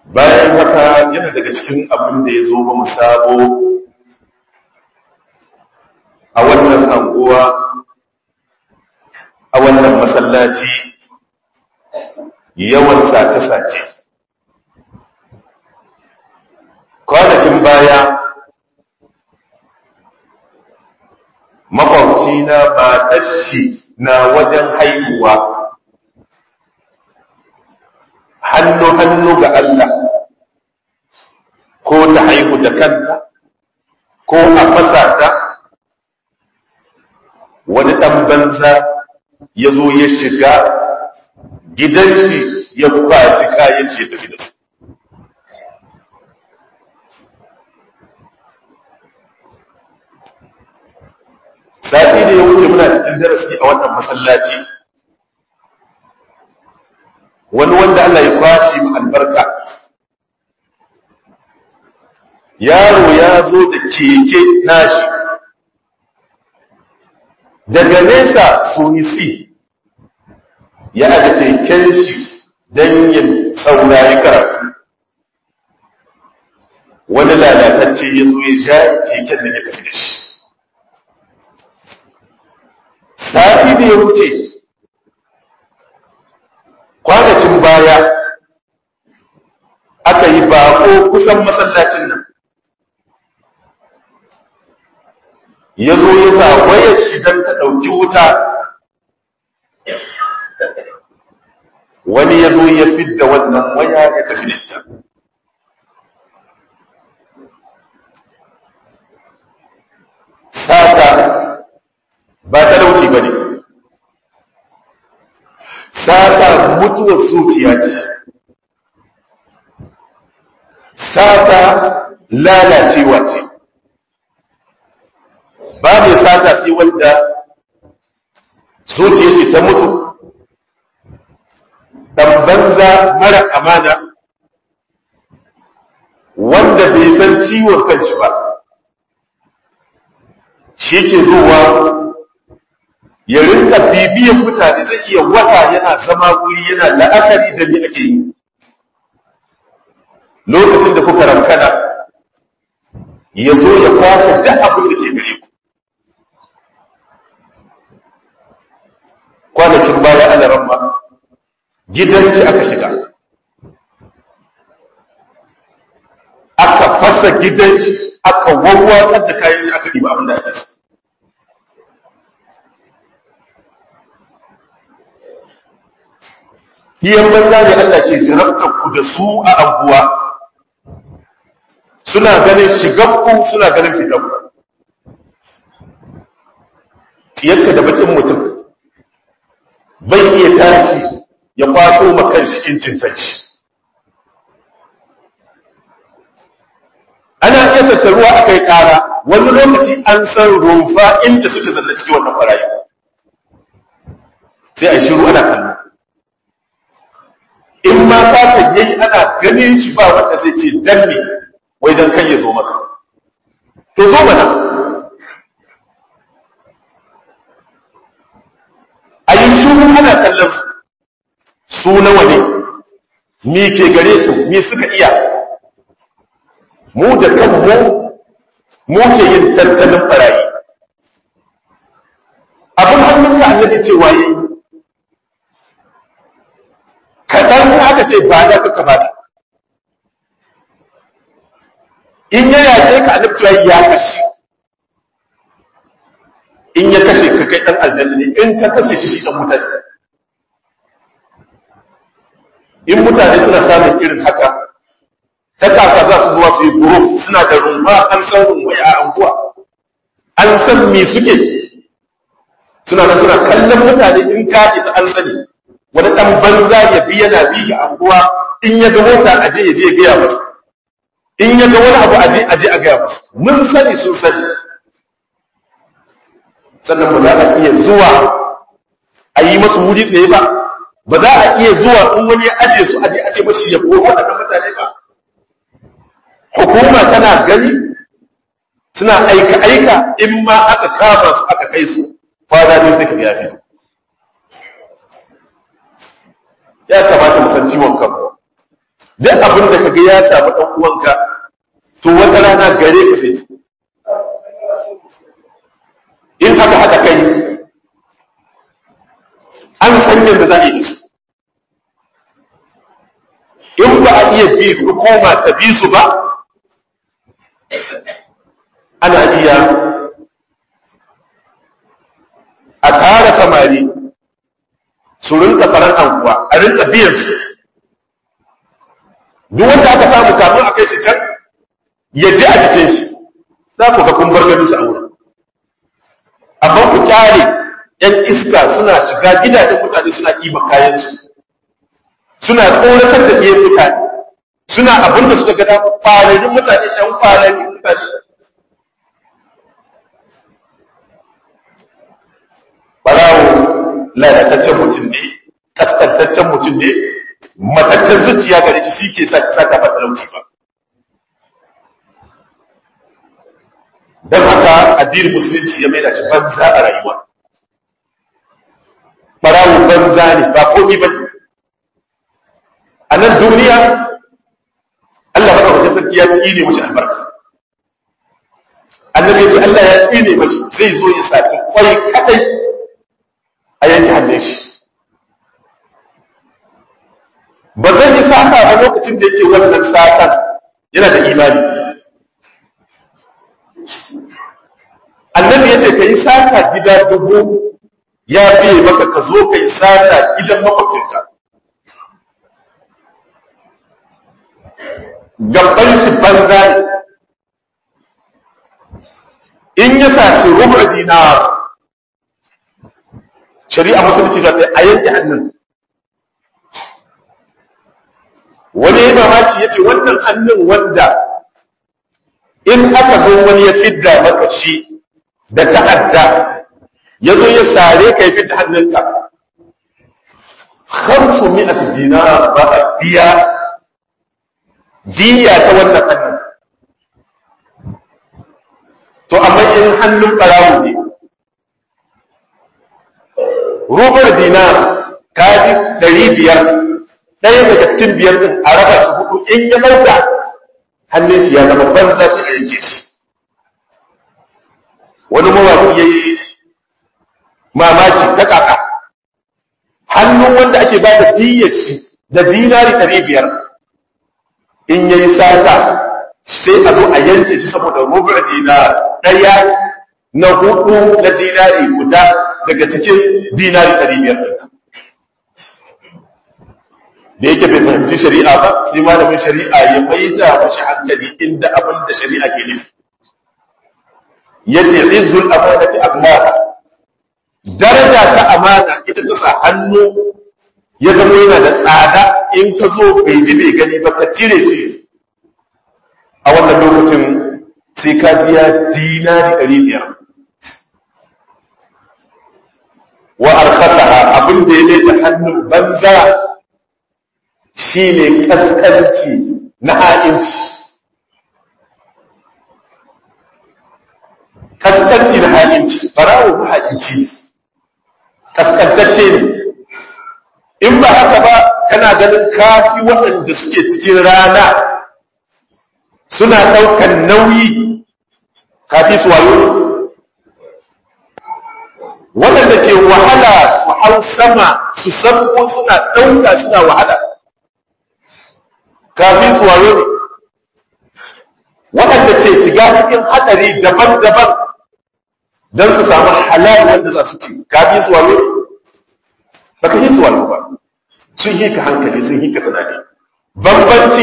bayan haka yana daga cikin abin da ya zo ba mu sabo a wannan anguwa a wannan masallaci yawan sace-sace kwanakin baya makwabci na ba shi na wajen haihuwa hannu-hannu ga Allah ko ta haihu da kanta ko a fasa ta wani ɗan banza ya zo ya shiga gidan shi ya kwashi kayan ce tafi da su sati da ya wuce muna cikin darasi a wannan masallaci wani wanda Allah ya kwashi mu albarka yaro ya zo da keke nashi daga nesa sunisi ya aje keken shi don yin saurari karatu wani lalatacce ya zo ya ja keken da ya tafi da shi sati da ya wuce kwanakin baya aka yi bako kusan masallacin nan ya zo ya sa wayar shi don ta ɗauki wuta wani ya zo ya fidda wannan waya ya tafi da ita sata ba talauci ba ne sata mutuwar zuciya ce sata lalacewa ce ba mai sata sai wanda zuciya ce ta mutu ɗan banza mara amana wanda bai san ciwon kanci ba shi ke zuwa ya rinka bibiyan mutane zai iya wata yana zama wuri yana la'akari da ni ake yi lokacin da kuka rankana ya zo ya kwashe duk abin da ke gare ku kwanakin baya ana ramma gidan shi aka shiga aka fasa gidan shi aka wawwatsar da kayan shi aka ɗiba abin da ake so hiyan banza ne Allah ke zirabtar ku da su a abuwa suna ganin shiganku suna ganin fitanku tiyarka da bakin mutum bai iya tashi ya kwato makan cikin cintanci ana iya tattaruwa a kai kara wani lokaci an san rumfa inda suke zanna cikin wannan barayi sai a shiru ana kallo in ma satan yayi ana ganin shi ba wanda zai ce dan ne wai dan kan ya zo maka to zo mana a yi shuru ana kallon su nawa ne mi ke gare su mi suka iya mu da kanmu mu ke yin tattalin barayi abin hannunka annabi cewa yayi kaɗan aka ce ba da ka ba in ya yaƙe ka annabtuwa ya kashe in ya kashe ka kai ɗan aljanna ne in ka kashe shi shi ɗan mutane in mutane suna samun irin haka ta kaka za su zuwa su yi guruf suna da rumba an san rumbai a anguwa an san me suke suna nan suna kallon mutane in ka ita an sani wani ɗan banza ya bi yana bi ga anguwa in ya ga mota aje ya je ya gaya masa in ya ga wani abu aje aje a gaya masa mun sani sun sani sannan ba za a iya zuwa a yi masu wuri tsaye ba ba za a iya zuwa in wani ya aje su aje aje mashi ya koro waɗannan mutane ba hukuma tana gani suna aika aika in ma aka kama su aka kai su kwana ne sai ka ya fito ya kamata mu san ciwon kanmu duk abin da kaga ya samu ɗan uwanka to wata rana gare ka zai in haka haka kai an san yadda za a yi su in ba a iya bi hukuma ta bi su ba ana iya a tara samari su rinka faran anguwa a rinka biyan su duk wanda aka samu kafin a kai shi can ya ji a jikin shi za ku ga kun bar gado su a wurin amma ku kyale yan iska suna shiga gidajen mutane suna ɗiba kayansu suna tsoratar da ɗiyan mutane suna abin da suka gada fararin mutane ɗan fararin mutane barawo lalataccen mutum ne kaskantaccen mutum ne mataccen zuciya gare shi shi ke sa saka ba talauci ba don haka addinin musulunci ya mai da shi banza a rayuwa barawo banza ne ba komi ba a nan duniya Allah baka wajen sarki ya tsine mashi albarka annabi ya ce Allah ya tsine mashi zai zo ya saki kwai kadai a yanke hannun shi ba zan yi sata a lokacin da yake wannan satan yana da imani annabi ya ce ka yi sata gida dubu ya fiye maka ka zo ka yi sata gidan makwabcinka gaban shi banza ne in ya saci rubar dinar shari'a musulunci za ta a yanke hannun wani ya mamaki ya ce wannan hannun wanda in aka zo wani ya fidda maka shi da ta'adda ya zo ya sare ka ya fidda hannunka hamsu mi'at dinar ba a biya diya ta wannan hannun to amma in hannun ɓarawo ne rubar dinar kaji ɗari biyar ɗaya daga cikin biyar ɗin a raba shi hudu in ya ɗauka hannun shi ya zama banza sai a yanke shi wani mawaƙi ya yi mamaki ta kaka hannun wanda ake ba da diyar shi da dinari ɗari biyar in ya yi sata sai a zo a yanke shi saboda rubar dinar ɗaya na hudu na dinari guda daga cikin dinari ɗari biyar ɗin da yake bai fahimci shari'a ba sai malamin shari'a ya mai da mashi hankali inda abin da shari'a ke nufi ya ce rizul amanati amana daraja ta amana ita ta sa hannu ya zama yana da tsada in ka zo bai ji bai gani ba ka cire shi a wannan lokacin sai ka biya dinari ɗari biyar wa arkhasaha abin da ya daita hannun banza shine kaskanci na ha'inci kaskanci na ha'inci farawo na ha'inci kaskantacce ne in ba haka ba kana ganin kafi waɗanda suke cikin rana suna ɗaukan nauyi kafi su wayo waɗanda ke wahala su hau sama su sabko suna ɗauka suna wahala kafin su wayo ne waɗanda ke shiga cikin haɗari daban-daban don su samu halal wanda za su ci kafin su wayo ne ba ka yi su wayo ba sun yi ka hankali sun yi ka tunani bambanci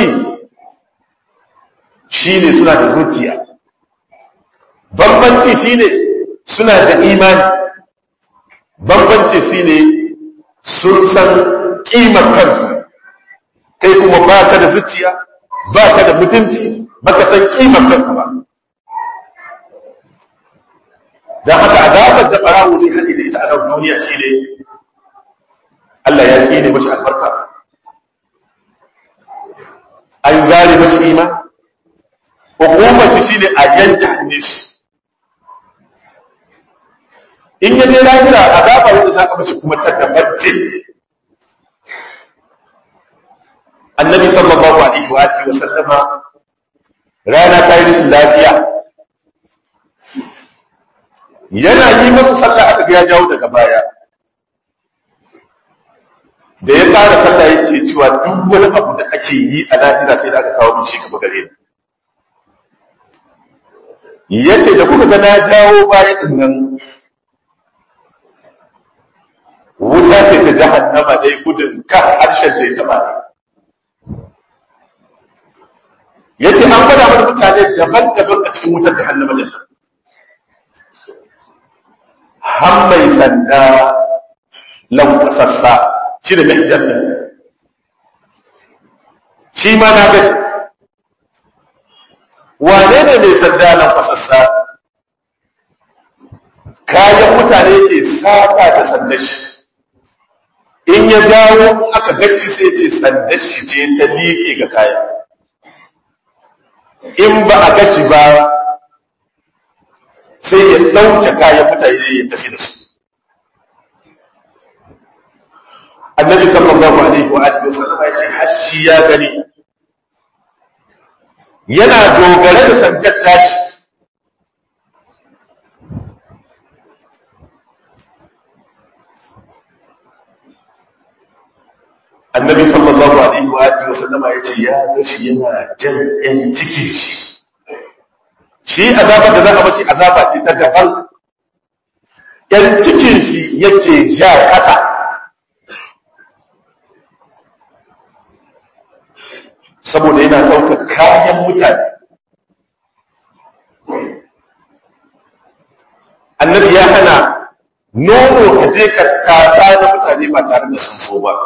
shi ne suna da zuciya bambanci shi ne suna da imani bambanci shi ne sun san ƙimar kansu kai kuma ba ka da zuciya ba ka da mutunci ba ka san ƙimar kanka ba don haka azabar da ɓarawo zai haɗe da ita a nan duniya shi ne Allah ya tsine mashi albarka an zare mashi ima hukumar shi shine a yanke hannun shi in ya je lahira azaba wanda za ka mashi kuma ta dabarce annabi sallallahu alaihi wa alihi wa sallama rana ta yi rashin lafiya yana yi masu sallah aka ga ya jawo daga baya da ya fara sallah yake cewa duk wani abu da ake yi a lahira sai da aka kawo min shi gaba gare ni yace da kuka ga na jawo baya din nan wuta ce ta jahannama dai gudun kan harshen da ya taba yace an gwada mana mutane daban-daban a cikin wutar jahannama din nan har mai sanda lankwasassa shi da mai janna shi ma na gashi wane ne mai sanda lankwasassa kayan mutane ke saba da sandar shi in ya jawo aka gashi sai ce sandar shi ce ta liƙe ga kaya in ba a gashi ba sai ya ɗauke kayan mutane ya tafi da su annabi sallallahu alaihi wa alihi wasallam ya ce hashi ya gani yana dogare da sandar tashi annabi sallallahu alaihi wa alihi wasallam ya ce ya gashi yana jan yan cikin shi shi azabar da za a mashi azaba ce ta daban yan cikin shi yake ja kasa saboda yana ɗaukar kayan mutane annabi ya hana nono ka je ka kata na mutane ba tare da sun so ba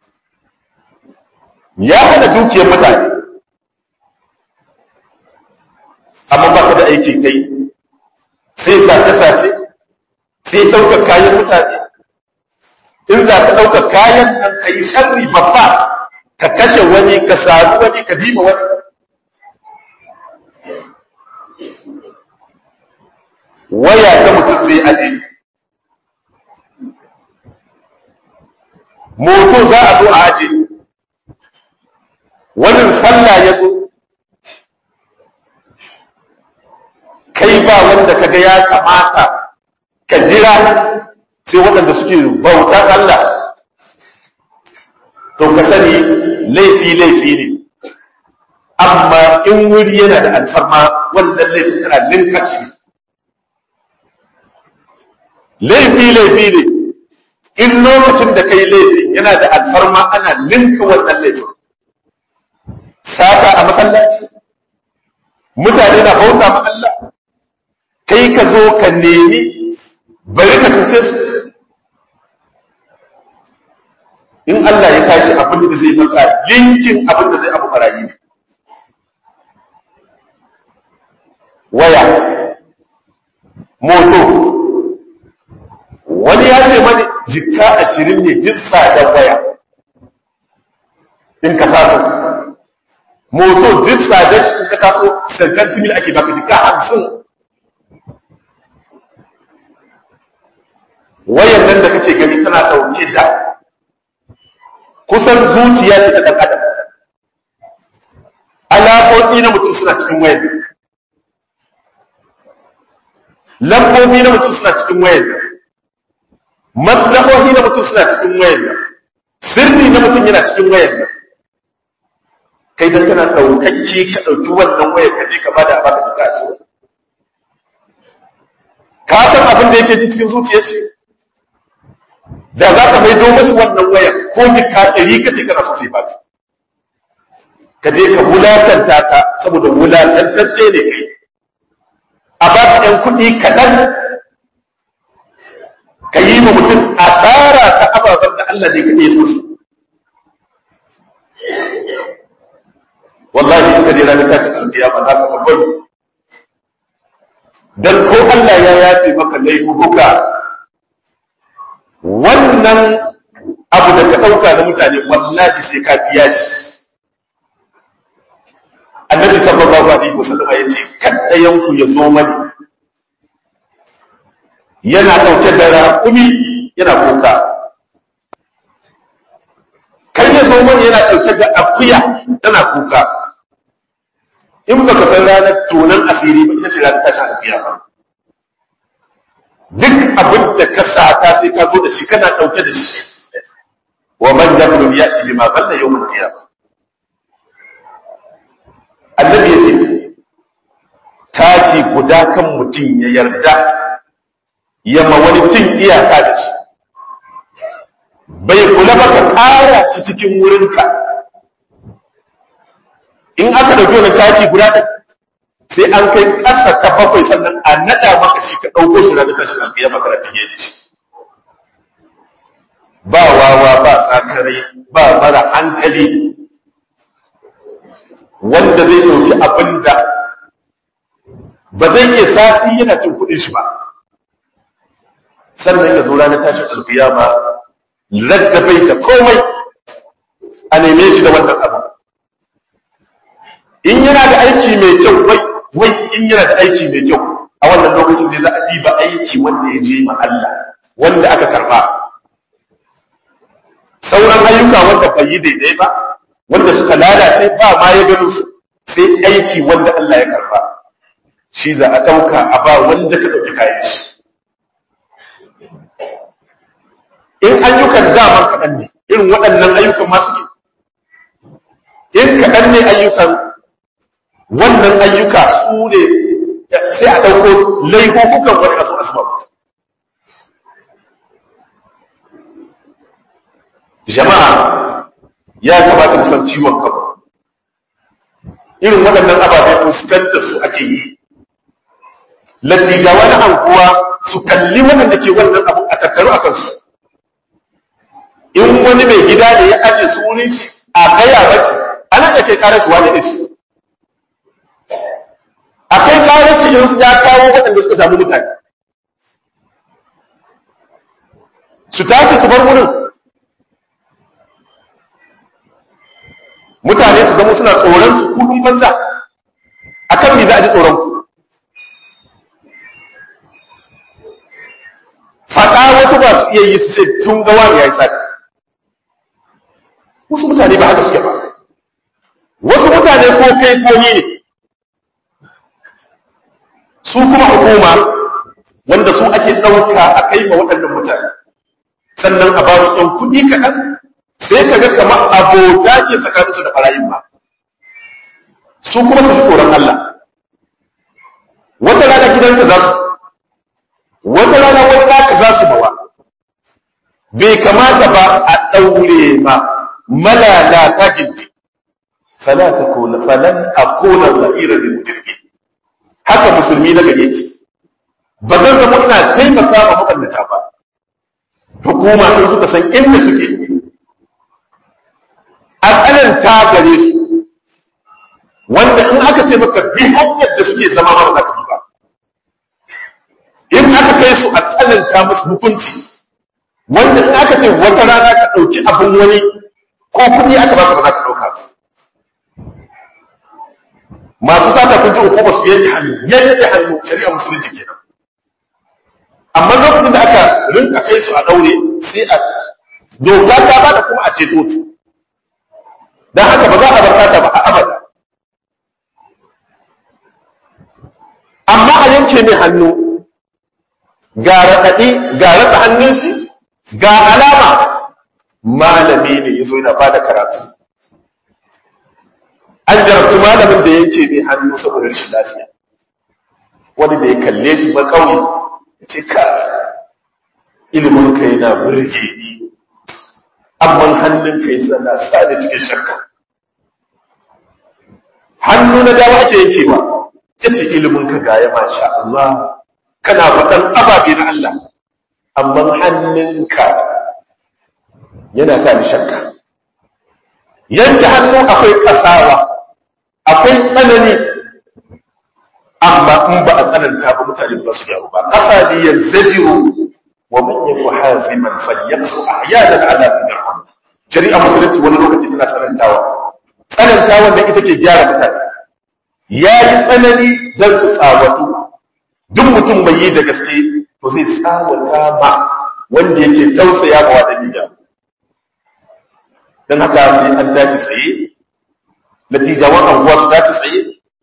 ya hana dukiyar mutane amma ba ka da aiki kai sai sace-sace sai ɗaukar kayan mutane in za ka ɗaukar kayan nan ka yi sharri babba ka kashe wani ka sami wani ka jima wani waya ta mutum zai aje moto za a zo a aje wani sallah ya zo kai ba wanda kaga ya kamata ka jira sai waɗanda suke bautar Allah to ka sani laifi laifi ne amma in wuri yana da alfarma wannan laifin tana ninka shi laifi laifi ne in lokacin da kai laifin yana da alfarma ana ninka wannan laifin sata a masallaci mutane na bauta ma Allah kai ka zo ka nemi bari ka cuce su in Allah ya tashi abin da zai maka linkin abin da zai abu marayi waya moto wani ya ce mani jikka ashirin ne duk tsadar waya in ka sato moto duk tsadar shi in ka kaso sankantimil ake baka jikka hamsin wayan nan da kake gani tana ɗauke da kusan zuciya ce ta ɗan adam alaƙoƙi na mutum suna cikin wayan lambobi na mutum suna cikin wayan maslahohi na mutum suna cikin wayan sirri na mutum yana cikin wayan kai dan kana ɗaukakke ka ɗauki wannan wayar ka je ka bada baka ka kashi ka san abin da yake ji cikin zuciyar shi da za ka maido masu wannan waya ko ka ɗari ka ce kana so sai baka ka je ka wulatanta ka saboda wulatantacce ne kai a ba ka ɗan kuɗi kaɗan ka yi ma mutum asara ta ababen da Allah ne kaɗai so su wallahi suka je ranar tashin alkiyama za ka babbai dan ko Allah ya yafe maka laifuka wannan abu da ka ɗauka na mutane wallahi sai ka biya shi annabi sallallahu alaihi wasallam ya ce kada yanku ya zo mani yana ɗauke da raƙumi yana kuka kan ya zo kuma wani yana ɗauke da akuya tana kuka in ba ka san ranar tonon asiri ba ita ce ranar tashin akuya ba duk abin da ka sata sai ka zo da shi kana ɗauke da shi wa man yablu ya'ti bima balla yawm al-qiyamah annabi yace taki guda kan mutum ya yarda ya ma wani cin iyaka da shi bai kula ba ka ƙara ci cikin wurinka in aka ɗauki wani taki guda ɗin sai an kai ƙasa ta bakwai sannan a naɗa maka shi ka ɗauko shi ranar tashin alƙiya maka da tafiye da shi ba wawa ba sakarai ba mara hankali wanda zai ɗauki abin da ba zai iya sati yana cin kuɗin shi ba sannan ya zo ranar tashin alƙiyama radda bai da komai a neme shi da wannan abu in yana da aiki mai kyau wai wai in yana da aiki mai kyau a wannan lokacin ne za a diba aiki wanda ya je ma Allah wanda aka karba sauran ayyuka wanda bai yi daidai ba wanda suka lalace ba ma ya gano su sai aiki wanda Allah ya karba shi za a ɗauka a ba wanda ka ɗauki kayan shi in ayyukan dama kaɗan ne irin waɗannan ayyukan masu ke in kaɗan ne ayyukan wannan ayyuka su ne sai a ɗauko laifukan wani asu asbab jama'a ya kamata mu san ciwon kanmu irin waɗannan ababen fuskantar su ake yi lattijawa na anguwa su kalli waɗanda ke wannan abu a tattaru a kansu in wani mai gida da ya aje su wurin shi a gaya mashi ana iya kai karar shi wani da shi a kai karar shi in ya kawo waɗanda suka damu mutane su tashi su bar wurin mutane su zama suna tsoron su kudin banza a kan me za a ji tsoron ku faɗa wasu ba su iya yi su ce tun ga wani ya yi sati wasu mutane ba haka suke ba wasu mutane ko kai ko ni ne su kuma hukuma wanda su ake ɗauka a kai ma waɗannan mutane sannan a ba su ɗan kuɗi kaɗan sai ka ga kamar abota ke tsakaninsu da ɓarayin ba su kuma su tsoron Allah wata rana gidanka za su wata rana wani naka za su bawa bai kamata ba a ɗaure ma malalata gindi fala ta kona falan a kona za'ira da mutum haka musulmi na gare ki ba zan zama ina taimaka ma maɓannata ba hukuma in suka san inda suke a tsananta gare su wanda in aka ce maka bi hanyar da suke zama ma ba za ka bi ba in aka kai su a tsananta musu hukunci wanda in aka ce wata rana ka ɗauki abin wani ko kuɗi aka baka ba za ka ɗauka masu sata kun ji uku ba su yanke hannu yanke hannu shari'a musulunci kenan amma lokacin da aka rinka kai su a ɗaure sai a doka ta ba da kuma a ceto su don haka ba za a bar sata ba a abada amma a yanke mai hannu ga raɗaɗi ga raɗa hannun shi ga alama malami ne ya zo yana ba da karatu an jarabci malamin da yanke mai hannu saboda rashin lafiya wani da ya kalle shi ba kauye ya ce ka ilimin ka yana burge ni amma hannun ka yi sana sa da cikin shakka hannu na dama ake yankewa ya ce ilimin ka gaya masha Allah kana faɗan ababe na Allah amma hannunka yana sa ni shakka yanke hannu akwai kasawa akwai tsanani amma in ba a tsananta ba mutane ba su gyaru ba kasa ne ya zajiru wa man yaku haziman falyaqsu ahyanan ala dirham shari'a musulunci wani lokaci tana tsanantawa tsanantawa da ita ke gyara mutane ya yi tsanani don su tsawatu duk mutum bai yi da gaske to zai tsawata ma wanda yake tausaya ma wadda niyya don haka sai an tashi tsaye natijawan anguwa su tashi tsaye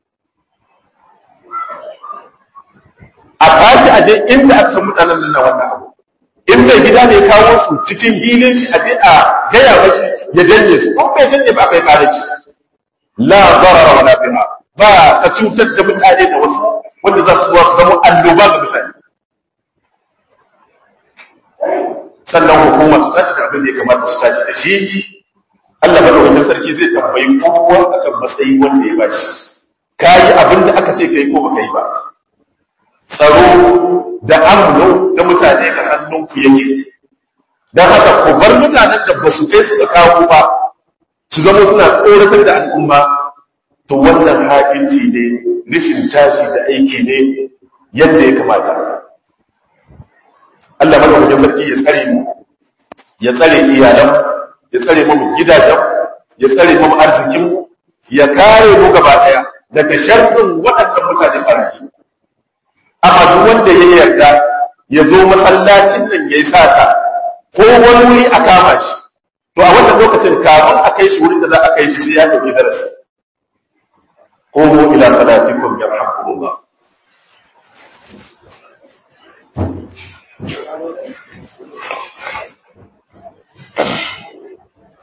a tashi a je inda aka san mutanen nan wannan abu in mai gida ne kawo su cikin hilin shi a je a gaya mashi ya janye su ko bai janye ba kai kare shi la darara wala biha ba ka cutar da mutane da wasu wanda za su zuwa su zama annoba ga mutane sannan hukuma su tashi da abin da ya kamata su tashi da shi Allah madaukakin sarki zai tambayi kowa akan matsayi wanda ya bashi ka yi abin da aka ce kai ko baka yi ba tsaro da amno da mutane ga hannunku yake don haka ku bar mutanen da ba su kai su kawo ba su zama suna tsoratar da al'umma to wannan haƙinci ne rishin tashi da aiki ne yadda ya kamata Allah madaukakin sarki ya tsare mu ya tsare iyalan ya tsare mu gidajen ya tsare mu arzikin ya kare mu gaba daya daga sharrin waɗannan mutane barayi amma duk wanda ya yarda ya zo masallacin nan yayi sata ko wani wuri a kama shi to a wannan lokacin kafin a kai shi wurin da za a kai shi sai ya dauki darasi قوموا إلى صلاتكم يرحمكم الله